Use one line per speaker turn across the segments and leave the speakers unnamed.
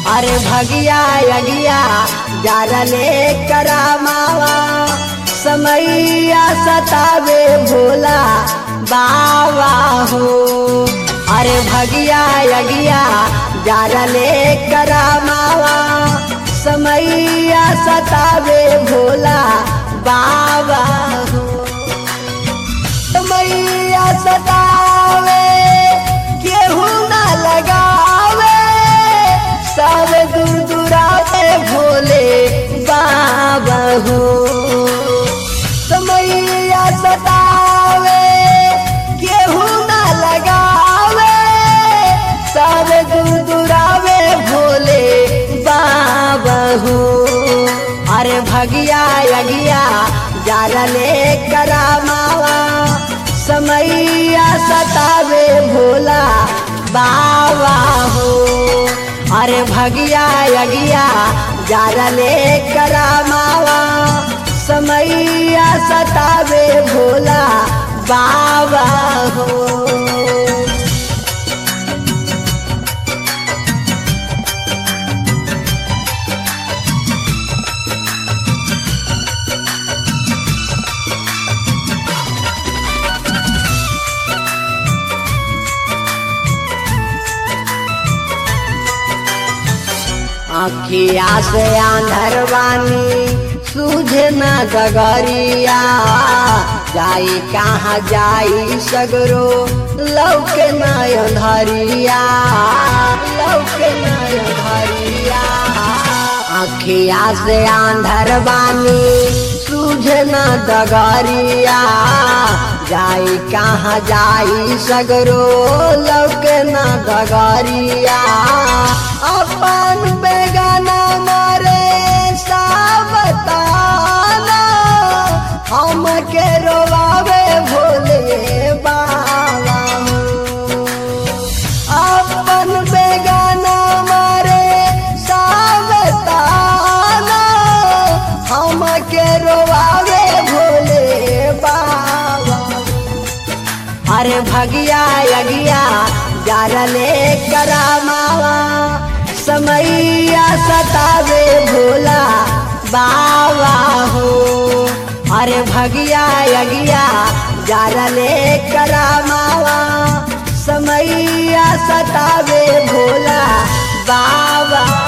अरे भगिया यगिया जारले करामावा समैया सतावे भोला बाबा हो अरे भगिया यगिया जारले करामावा समैया सतावे भोला बाबा हो समैया सतावे केहू ना लगावे सब दूर दुरावे भोले बाबा हो समैया सतावे केहू ना लगावे सब दूर दुरावे भोले बाबा हो अरे भगिया यगिया जारले करामावा समैया सतावे भोला बाबा हो अरे भगिया यगिया जारले करामावा समैया सतावे भोला बाबा हो अखिया से आंधरवानी सूझे न गगरिया जाई कहाँ जाई सगरो लौके न अंधरिया लौके न अंधरिया अखिया से आंधरवानी सूझे न दगरिया जाई कहाँ जाई सगरो लौके न दगरिया अपन बेगाना मारे सावताना हम के रोवावे भोले बाबा अपन बेगाना मारे सावताना हम के रोवावे भोले बाबा अरे भगिया यगिया जारले करामावा समैया सतावे भोला बाबा हो अरे भगिया यगिया जारले करामावा समैया सतावे भोला बाबा हो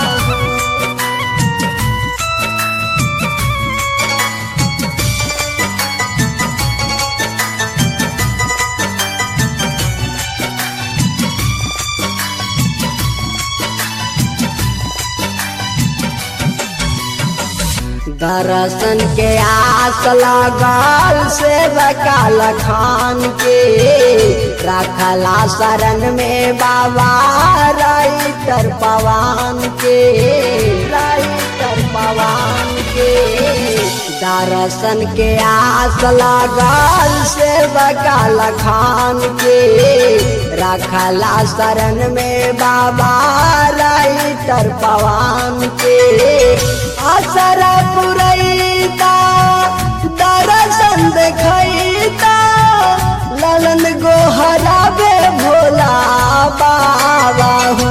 दर्शन के आस लगल से बकाल खान के रखला शरण में बाबा राइटर पवान के राइटर पवान के दर्शन के आस लगल से बकाल खान के रखला शरण में बाबा राइटर पवान के असरा पुरैता दर्शन देखैता ललन गोहराबे भोला बाबा हो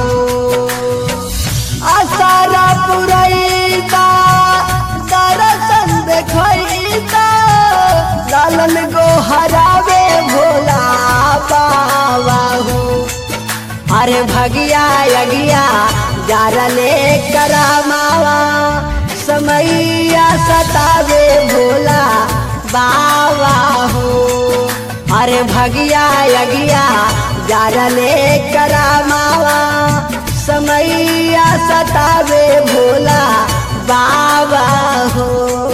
असरा पुरैता दर्शन देखैता ललन गोहराबे भोला बाबा हो अरे भगिया यगिया जारले करामावा समैया सतावे भोला बाबा हो अरे भगिया यगिया जारले करामावा समैया सतावे भोला बाबा हो